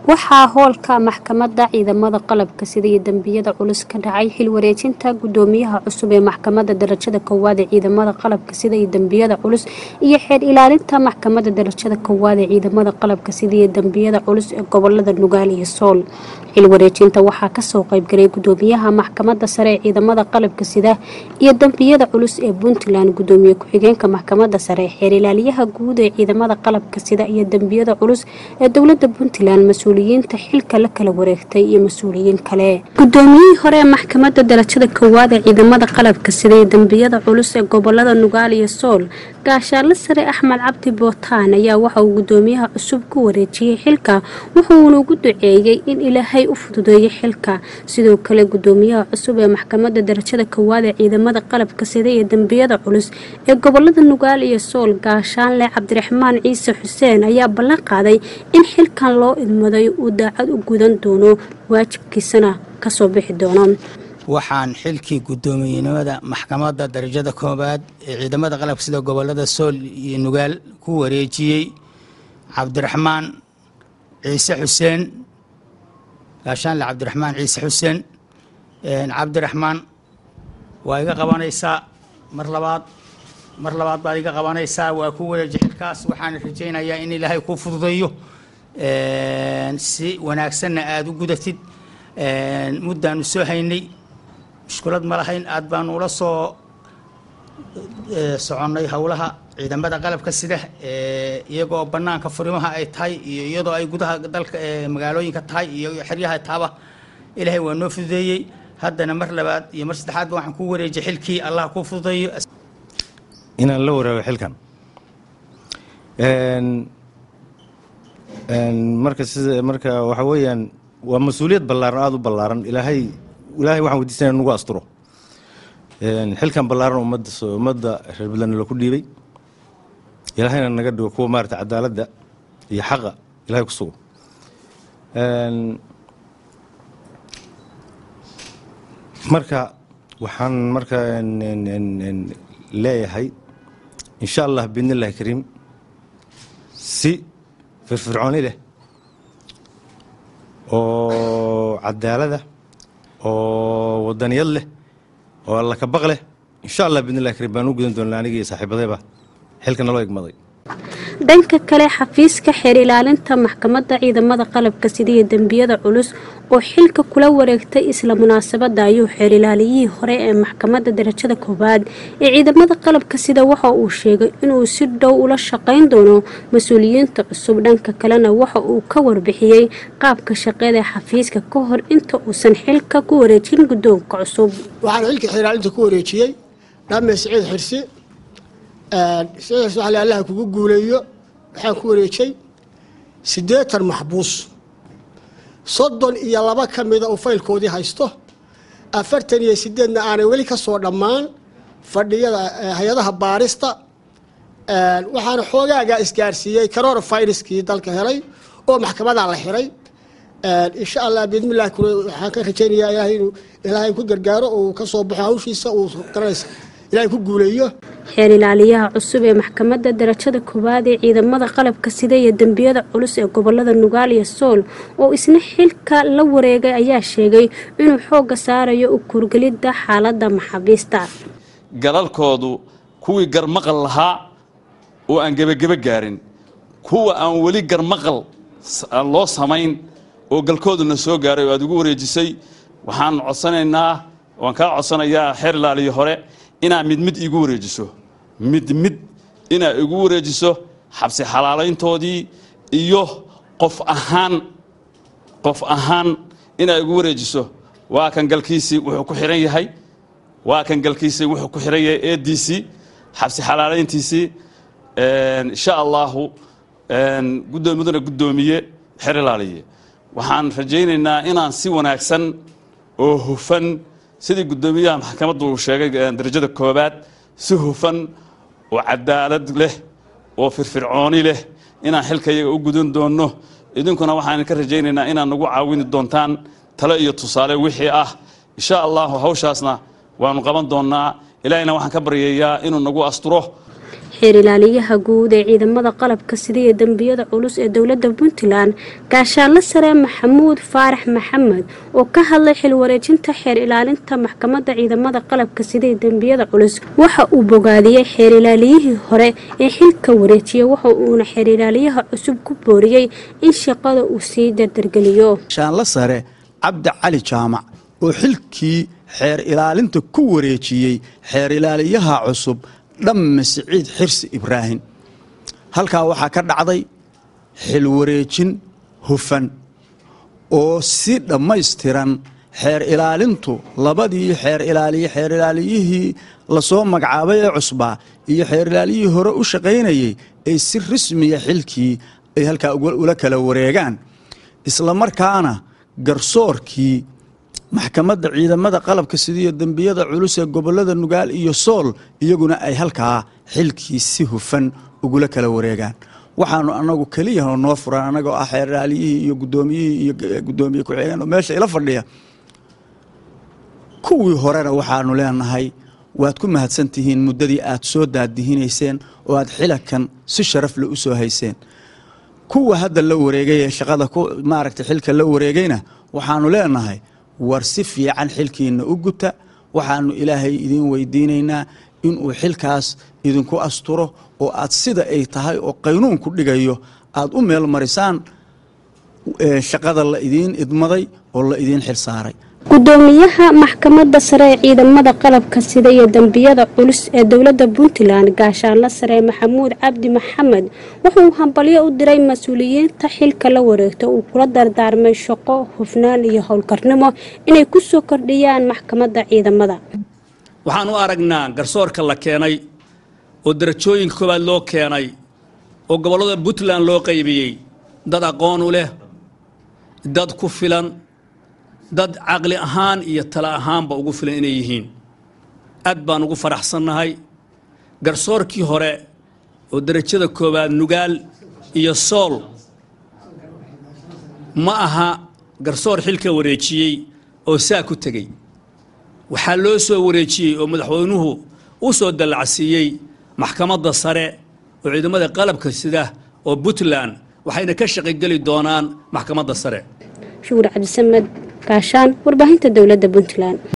waxaa hoolka maxkamadda ciidamada qalabka sida iyo dembiyada culus ka dhacay xil wareejinta gudoomiyaha cusub ee maxkamadda darajada koowaad ee ciidamada qalabka sida iyo dembiyada culus iyo xeer ilaalinta maxkamadda darajada koowaad ee ciidamada qalabka sida iyo dembiyada culus ee gobolada nugaal iyo sool xil wareejinta waxaa kasoo qaybgalay gudoomiyaha maxkamadda sare ee ciidamada qalabka sida iyo dembiyada culus ee puntland gudoomiye ku-xigeenka maxkamadda sare xeer ilaaliyaha guud ee ciidamada qalabka sida iyo dembiyada culus ee dowlada puntland mas-uuliyiinta xilka la kala wareegtay iyo mas-uuliyiin kale gudoomiyihii hore ee maxkamadda darajada koowaad ee ciidamada qalabka sida iyo dembiyada culus ee gobolada nugaal iyo sool gaashaanle sare axmed cabdi bootaan ayaa waxa uu gudoomiyaha cusub ku wareejiyey xilka wuxuuna ugu duceeyey in ilaahay u fududeeyo xilka sidoo kale gudoomiyaha cusub ee maxkamadda darajada koowaad ee ciidamada qalabka sida iyo dembiyada culus ee gobolada nugaal iyo sool gaashaanle cabdiraxmaan ciise xuseen ayaa ballan qaaday in xilkan loo idmaday uu daacad u gudan doono waajibkiisana kasoo bixi doono waxaan xilkii guddoomiyenimada maxkamadda darajada koowaad ee ciidamada qalabka sida gobolada sool iyo nugaal ku wareejiyey cabdiraxmaan ciise xuseen gaashaanle cabdiraxmaan ciise xuseen cabdiraxmaan waa iga qabanaysaa mar labaad mar labaad baad iga qabanaysaa waa ku wareeji xilkaas waxaan rajaynayaa in ilaahay kuu fududeeyo si wanaagsanna aada u gudatid muddaanu soo haynay mushkulad ma lahayn aad baanu ula soo soconnay howlaha ciidamada qalabka sida iyagoo bannaanka furimaha ay tahay iyo iyadoo ay gudaha dalka magaalooyinka tahay iyo xeryaha taaba ilaahay waa noo fududeeyey haddana mar labaad iyo mar saddexaadba waxaan ku wareejiyay xilkii allah kuu fududeeyo inaan la waraago xilkan marka sida marka waxa weeyaan waa mas-uuliyad ballaaran aada u ballaaran ilaahay ilaahay waxaan weydiisanaya nagu asturo xilkan ballaaran ummadda ummadda reer puntland laku dhiibay ilaahayna naga dhigo kuwa maarata cadaaladda iyo xaqa ilahay ku sugo marka waxaan marka leeyahay insha allah biidn illahi kariim si firfircooni leh oo cadaalada oo wadaniyad leh oo alla kabaq leh insha allah biidn illahi kariim baan u gudan doonaa anigii saaxiibadayba xilka naloo igmaday dhanka kale xafiiska xeer ilaalinta maxkamadda ciidamada qalabka sida iyo dembiyada culus oo xilka kula wareegtay isla munaasabadda ayuu xeer ilaaliyihii hore ee maxkamadda darajada koowaad ee ciidamada qalabka sida waxa uu sheegay inuu si dhow ula shaqayn doono mas-uuliyiinta cusub dhanka kalena waxa uu ka warbixiyey qaabka shaqeeda xafiiska ka hor inta uusan xilka ku wareejin guddoonka cusub waxaan xilka xeer ilaalinta ku wareejiyey dhamme siciid xirsi siciid xirsi waxaa allaha kugu guuleeyo waxaan ku wareejay siddeetan maxbuus soddon iyo laba ka mida uu faylkoodii haysto afartan iyo sideedna aanay weli ka soo dhammaan fadhiyada hay-adaha baarista waxaana xoogaagaa isgaarsiiyey corona viruskii dalka helay oo maxkamadaa la xiray insha allah biidmillahi waxaan ka rajaynayaa ilaahay inuu ilaahay ku gargaaro uu ka soo baxo hawshiisa uu garanaysa ilaahay ku guuleeyo xeer ilaaliyaha cusub ee maxkamadda darajada koowaad ee ciidamada qalabka sida iyo dembiyada culus ee gobolada nugaal iyo sool oo isna xilka la wareegay ayaa sheegay inuu xoogga saarayo u kurgelidda xaaladda maxaabiista galalkoodu kuwii garmaqal lahaa oo aan gebageba gaarin kuwa aan weli garmaqal loo samayn oo galkooduna soo gaaray oo aad ugu wareejisay waxaan codsanaynaa waan kaa codsanayaa xeer ilaaliyo hore inaa mid mid igu wareejiso mid mid inaa igu wareejiso xabsi xalaalayntoodii iyo qof ahaan qof ahaan inaa igu wareejiso waa kan galkiisii wuxuu ku xihan yahay waa kan galkiisii wuxuu ku xihan yahay eediisii xabsi xalaalayntiisii insha allahu guddoomiduna guddoomiye xeer ilaaliye waxaan rajaynaynaa inaan si wanaagsan oo hufan sidii guddoomiyaha maxkamaddu uu sheegay darajada koobaad si hufan oo cadaalad leh oo firfircooni leh inaan xilka iyaga u gudan doonno idinkuna waxaan ka rajaynaynaa inaad nagu caawini doontaan tale iyo tusaale wixii ah insha allahu hawshaasna waanu qaban doonnaa ilaahayna waxaan ka baryayaa inuu nagu asturo xeer ilaaliyaha guud ee ciidamada qalabka sida iyo dembiyada culus ee dowladda puntland gaashaanle sare maxamuud faarax maxamed oo ka hadlay xil wareejinta xeer ilaalinta maxkamadda ciidamada qalabka sida iyo dembiyada culus waxa uu bogaadiyey xeer ilaaliyihii hore ee xilka wareejiyey waxa uuna xeer ilaaliyaha cusub ku booriyey in shaqada uu sii dardargeliyo gaashaanle sare cabdi cali jaamac oo xilkii xeer ilaalinta ku wareejiyey xeer ilaaliyaha cusub dhamme siciid xirsi ibraahim halkaa waxaa ka dhacday xil wareejin hufan oo si dhammaystiran xeer ilaalintu labadii xeer ilaaliye xeer ilaaliyihii lasoo magacaabay ee cusbaa iyo xeer ilaaliyihii hore u shaqaynayey ay si rasmiya xilkii ay halkaa ula kala wareegaan isla markaana garsoorkii maxkamadda ciidamada qalabka sidiiyo dembiyada culus ee gobolada nugaal iyo sool iyaguna ay halkaa xilkii si hufan ugula kala wareegaan waxaanu anagu keliyaha noo furan anagoo ah xeeraaliyihii iyo gudoomiyihii iyo gudoomiye ku-xigeen oo meesha ila fadhiya kuwii horena waxaanu leenahay waad ku mahadsantihiin muddadii aad soo daadihinayseen oo aad xilakan si sharafle u soo hayseen kuwa hadda la wareegay ee shaqada maaragta xilka la wareegayna waxaanu leenahay war si fiican xilkiina u guta waxaanu ilaahay idiin weydiinaynaa inuu xilkaas idinku asturo oo aad sida ay tahay oo qaynuunku dhigayo aad u meel marisaan shaqada la idiin idmaday oo la idiin xil saaray gudoomiyaha maxkamadda sare ee ciidamada qalabka sida iyo dembiyada culus ee dowladda puntland gaashaanle sare maxamuud cabdi maxamed wuxuu hambalyo u diray mas-uuliyiinta xilka la wareegto uu kula dardaarmay shaqo hufnaan iyo howlkarnimo inay ku soo kordhiyaan maxkamadda ciidamada waxaan u aragnaa garsoorka la keenay oo darajooyinka koowaad loo keenay oo gobollada puntland loo qaybiyey dad aqoon u leh dad ku filan dad caqli ahaan iyo tala ahaanba ugu filan inay yihiin aad baan ugu faraxsannahay garsoorkii hore oo derajada koowaad nugaal iyo sool ma aha garsoor xilka wareejiyey oo saa ku tegey waxaa loo soo wareejiyey oo madaxweynuhu u soo dallacsiiyey maxkamadda sare oo ciidamada qalabka sida oo puntland waxayna ka shaqigeli doonaan maxkamadda sare shuur cabdisamed gaashaan warbaahinta dowladda puntland